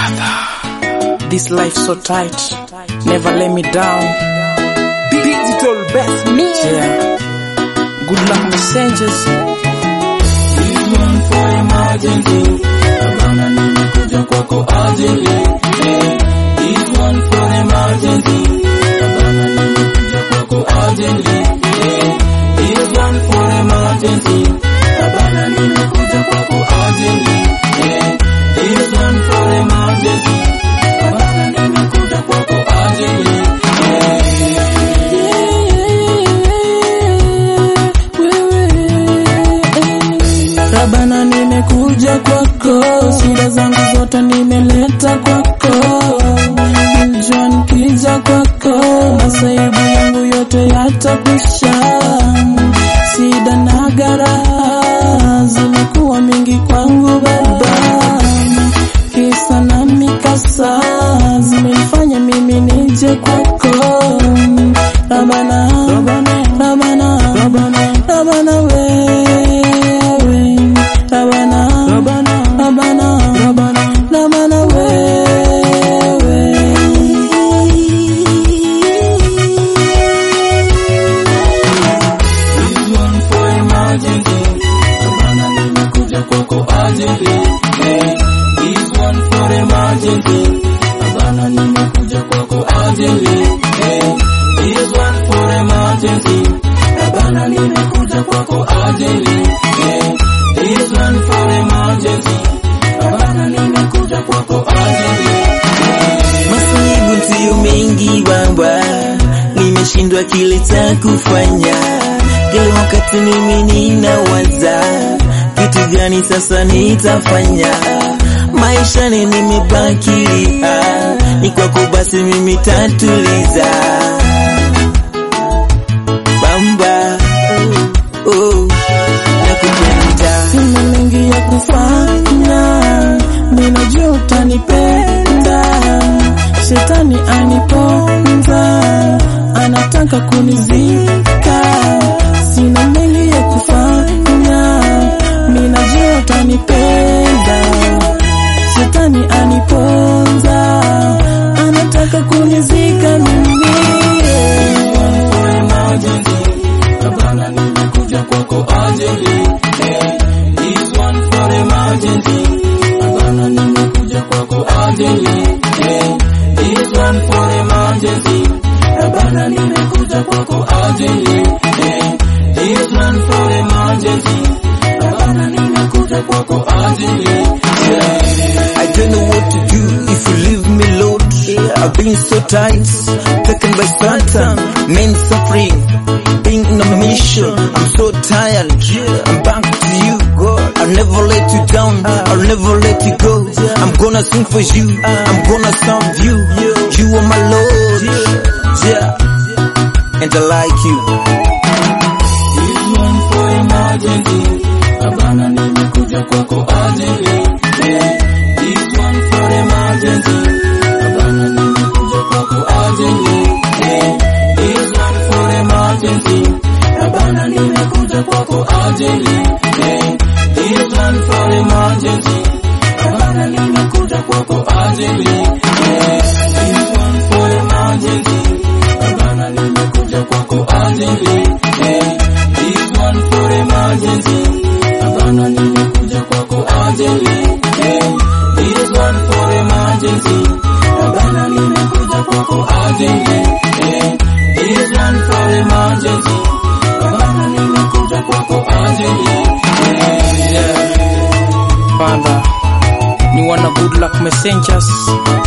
Brother, this life so tight, never let me down. Digital best me. Yeah. Good luck messengers. This one for emergency. Hapana nimekuja kwako ajili. Eh, This one for emergency. Hapana nimekuja kwako ajili. Eh, This one for emergency. Hapana nimekuja kwako ajili. Eh, This one for emergency. Hapana nimekuja kwako ajili. Rabana, nimekuja kwako, shida zangu zote nimeleta kwako. Njoo nikija kwako, masaibu yangu yote yatakwisha. Shida na garaha zimekuwa mingi kwangu Baba, kisa na mikasa zimenifanya mimi nije kwako. Rabana, Rabana, Rabana, Rabana, Rabana wewe Rabana, Rabana, Rabana, Rabana, Rabana wewe. This one for emergency. Hapana nimekuja kwako ajili. Eh, This one for emergency. Hapana nimekuja kwako ajili. Eh, This one for emergency. Hapana nimekuja kwako ajili. Eh, This one for emergency. Hapana nimekuja kwako ajili. Masaibu ndiyo mengi baba, nimeshindwa kile cha kufanya. Kila wakati mimi ninawaza kitu gani sasa nitafanya. Maishani nimebaki ah, ni kwako basi mimi tatuliza bamba oh, oh, nakupenda Sina mengi ya kufanya, ninajua utanipenda. Shetani aniponza, anataka kunizika. Sina mengi ya kufanya, ninajua utanipenda. Shetani aniponza, anataka kunizika mimi. for emergency. Hapana nimekuja kwako ajili. Eh, This one for emergency. Hapana nimekuja kwako ajili. Eh, This one for emergency. Hapana nimekuja kwako ajili. Eh, This one for emergency. Hapana nimekuja kwako ajili. I don't know what to do if you leave me, Lord. I've been so tight, taken by Satan, men suffering, being on a mission. I'm so tired. I'm back to you, God. I'll never let you down. I'll never let you go. I'm gonna sing for you. I'm gonna serve you. You are my Lord. Yeah. And I like you. This one for emergency. Hapana nimekuja kwako ajili. Eh, This one for emergency. Hapana nimekuja kwako ajili. Eh, This one for emergency. Hapana nimekuja kwako ajili. Eh, This one for emergency. Hapana nimekuja kwako ajili. Eh, This one for emergency. Hapana nimekuja kwako ajili. Eh, This one for emergency. Hapana nimekuja kwako ajili. Eh, This one for emergency. Hapana nimekuja kwako ajili. Eh, This one for emergency. Hapana nimekuja kwako ajili. Eh, Father, ni wana good luck messengers.